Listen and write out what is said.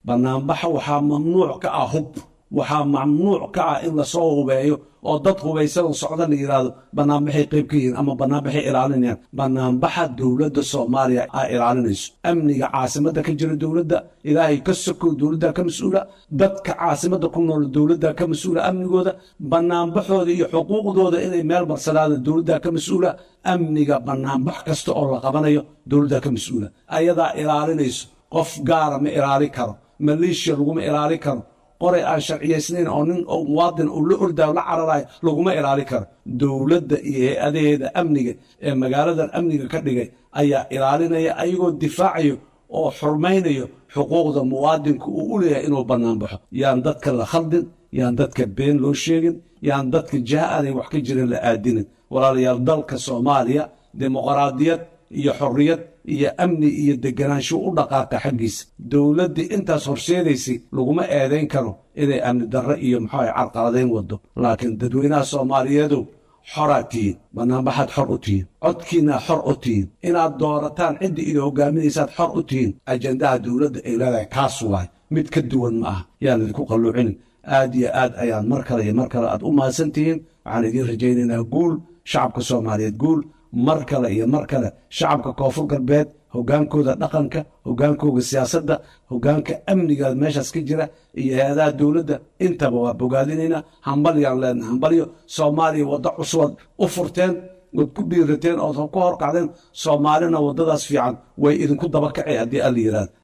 banaanbaxa waxaa mamnuuc ka ah hub waxaa mamnuuc ka ah in lasoo hubeeyo oo dad hubaysanoo socda la yidhaahdo banaanbaxay qayb ka yihiin ama banaanbaxay ilaalinayaan banaanbaxa dowladda soomaaliya aa ilaalinayso amniga caasimadda ka jira dowladda ilaahay ka sokow dowladda ka mas-uula dadka caasimadda ku nool dowladda ka mas-uula amnigooda banaanbaxooda iyo xuquuqdooda inay meel marsanaada dowladda ka mas-uula amniga banaanbax kasta oo la qabanayo dowladda ka mas-uula ayadaa ilaalinayso qof gaara ma ilaali karo maleeshiya laguma ilaali karo qoray aan sharciyaysnayn oo nin muwaadin uu la ordaayo la cararayo laguma ilaali karo dowladda iyo hay-adaheeda amniga ee magaaladan amniga ka dhigay ayaa ilaalinaya ayagoo difaacayo oo xurmaynayo xuquuqda muwaadinka uu u leeyahay inuu bannaan baxo yaan dadka la khaldin yaan dadka been loo sheegin yaan dadka jaha aanay wax ka jirin la aadinin walaalayaal dalka soomaaliya dimuqraadiyad iyo xorriyad iyo amni iyo deganaansho u dhaqaaqa xaggiisa dowladdii intaas horseedaysay laguma eedayn karo inay amni darro iyo muxuu ay carqaladayn waddo laakiin dadweynaha soomaaliyeedow xoraa tihiin banaanbaxaad xor u tihiin codkiinaa xor u tihiin inaad doorataan ciddii idin hogaaminaysaad xor u tihiin ajendaha dowladda ay leedahay kaas waay mid ka duwan ma aha yaan idinku qalluucinin aad iyo aad ayaan mar kale iyo mar kale aad u mahadsan tihiin waxaan idiin rajaynaynaa guul shacabka soomaaliyeed guul mar kale iyo mar kale shacabka koonfur galbeed hogaankooda dhaqanka hogaankooda siyaasadda hogaanka amniga meeshaas ka jira iyo hay-adaha dowladda intaba waa bogaadinaynaa hambalyaan leenahay hambalyo soomaaliya waddo cusubad u furteen ood ku dhiirateen ood ku horkacdeen soomaalina waddadaas fiican way idinku daba kacay haddii alla yidhahdo